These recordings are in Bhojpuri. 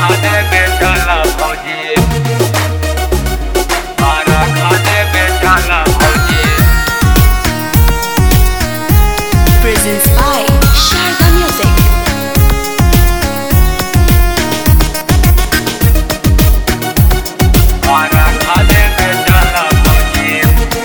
खाने बेचाला फौजी आरा खाने बेचाला फौजी presents by Sharda Music. Ara खाने बेचाला फौजी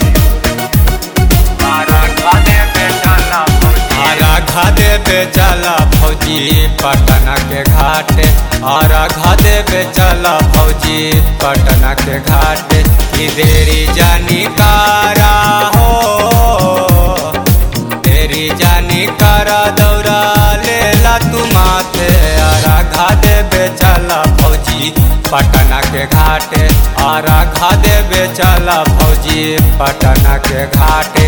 आरा खाने बेचाला फौजी आरा घादे बेचला फौजी पटना के घाटे आरा घादे बेचला फौजी पटना के घाटे की देरी जानी कारा हो तेरी जानी कारा दौरा लेला तू माथे आरा घादे बेचला फौजी पटना के घाटे आरा घादे बेचला फौजी पटना के घाटे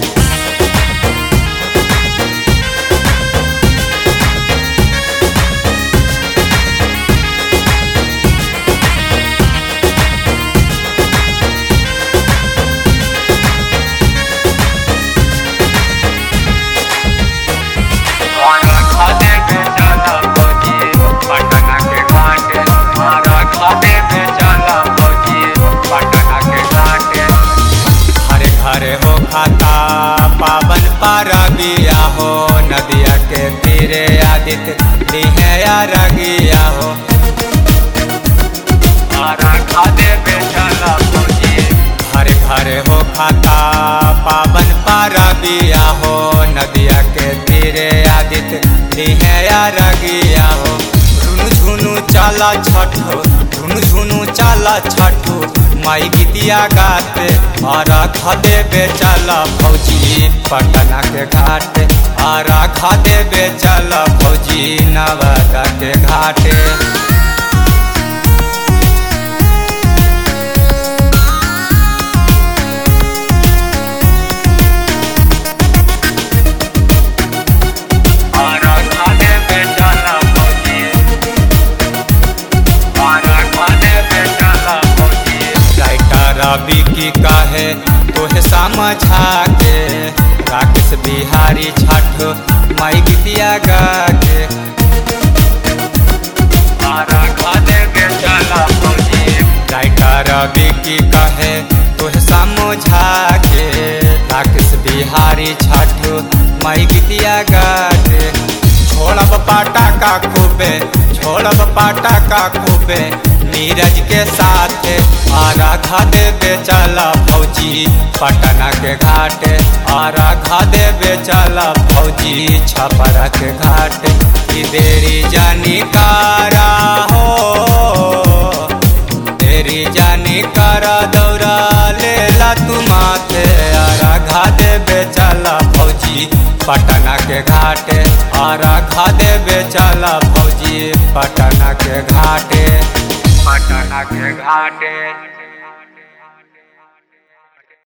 आरा खाने बेचाला फौजी पटना के घाटे आरा खाने बेचाला फौजी पटना के घाटे हरे घरे हो खाता पावन पारा बिया हो नदिया के तीरे आदित्य दिहे रगिया हो आरा खाने बेचाला फौजी हरे घरे हो खाता पावन पारा बिया हो नदिया के तीरे आदित्य दिहे रगिया हो झुनु झुनु चाला छठो झुनु झुनु चाला छठो माई गीतिया गाते और खदे बेचला फौजी पटना के घाटे और खदे बेचला फौजी नवादा के घाटे आरा खाने बेचाला फौजी आरा खाने बेचाला फौजी राइटर रवि की कहे तोहे समझा के राकेश बिहारी छठ माई गीतिया गा के आरा खाने बेचाला फौजी राइटर रवि की कहे तोहे समझा के राकेश बिहारी छठ माई गीतिया गा के छोड़ब पाटा का खूबे छोड़ब पाटा का खूबे नीरज के साथ आरा खादे बेचला फौजी पटना के घाटे आरा खादे बेचला फौजी छपरा के घाटे की देरी जानी कारा हो तेरी जानी कारा दौरा लेला तू माथे आरा घादे बेचला फौजी पटना के घाटे आरा घादे बेचला फौजी पटना के घाटे पटना के घाटे